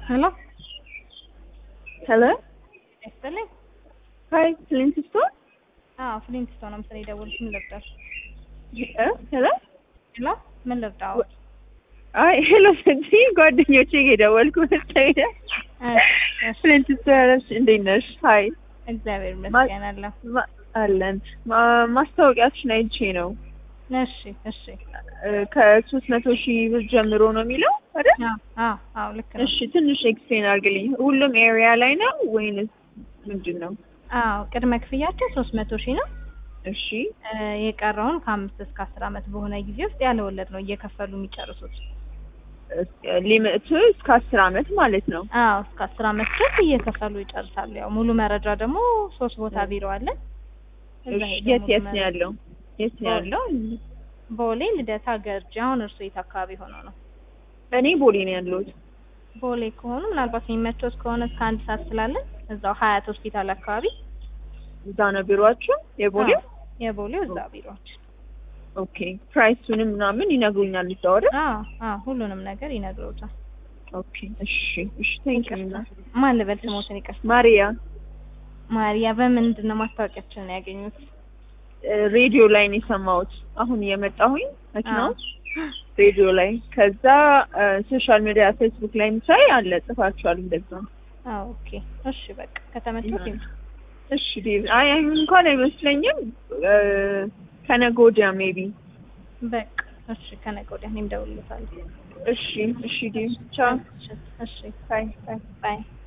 ሄሎ ሄሎ ይስጥልኝ። ሀይ ፍሊንት ስቶር አዎ ፍሊንት ስቶር ነው መሰለኝ የደወልኩት። ምን ልርዳሽ? ሄሎ ሄሎ ምን ልርዳው? አይ ሄሎ ስትይ ጓደኞቼ የደወልኩ መሰለኝ። ፍሊንት ስቶር እንዴት ነሽ? ሀይ እግዚአብሔር ይመስገን አለሁ። ማ- አለን ማ- ማስታወቂያችን አይቼ ነው እሺ እሺ። ከሶስት መቶ ሺህ ብር ጀምሮ ነው የሚለው አይደል? አዎ አዎ አዎ ልክ ነው። እሺ ትንሽ ኤክስፕሌን አድርግልኝ። ሁሉም ኤሪያ ላይ ነው ወይንስ ምንድን ነው? አዎ ቅድመ ክፍያቸው ሶስት መቶ ሺህ ነው። እሺ እ፣ የቀረውን ከአምስት እስከ አስር አመት በሆነ ጊዜ ውስጥ ያለ ወለድ ነው እየከፈሉ የሚጨርሱት። ሊሚቱ እስከ አስር አመት ማለት ነው። አዎ እስከ አስር አመት ድረስ እየከፈሉ ይጨርሳሉ። ያው ሙሉ መረጃ ደግሞ ሶስት ቦታ ቢሮ አለን። እዛ እሺ ሄደው የት ሙሉ የት ነው መረጃ- ያለው? የት ነው ያለው? ቦሌ፣ ልደታ፣ ገርጂ። አሁን እርሶ የት አካባቢ ሆነው ነው? እኔ ቦሌ ነው ያለሁት። ቦሌ ከሆኑ ምናልባት የሚመቾት ከሆነ እስከ አንድ ሰዓት ስላለን እዛው ሀያት ሆስፒታል አካባቢ እዛ ነው ቢሮአችሁ የቦሌው? አዎ፣ የቦሌው እዛ ቢሮዎች። ኦኬ ፕራይሱንም ምናምን ይነግሩኛል እዛው አይደል? አዎ አዎ ሁሉንም ነገር ይነግረውታል። ኦኬ እሺ እሺ ቴንክ ዩ ማን ልበል ስሞትን ይቅርታ። ማሪያ ማሪያ በምንድን ነው ማስታወቂያችን ነው ያገኙት? ሬዲዮ ላይ ነው የሰማሁት። አሁን እየመጣሁኝ መኪና አዎ። ውስጥ ሬዲዮ ላይ ከዛ ሶሻል ሚዲያ ፌስቡክ ላይ ሳይ አለ ጽፋችኋል እንደዛ። አዎ ኦኬ እሺ በቃ ከተመቾት ይምጡ። እሺ ዴቭ አይ አይሁን እንኳን አይመስለኝም እ፣ ከነገ ወዲያ ሜቢ በቃ እሺ ከነገ ወዲያ እኔም እደውልልዎታለሁ። እሺ እሺ ዴቭ ቻው እሺ እሺ ባይ ባይ ባይ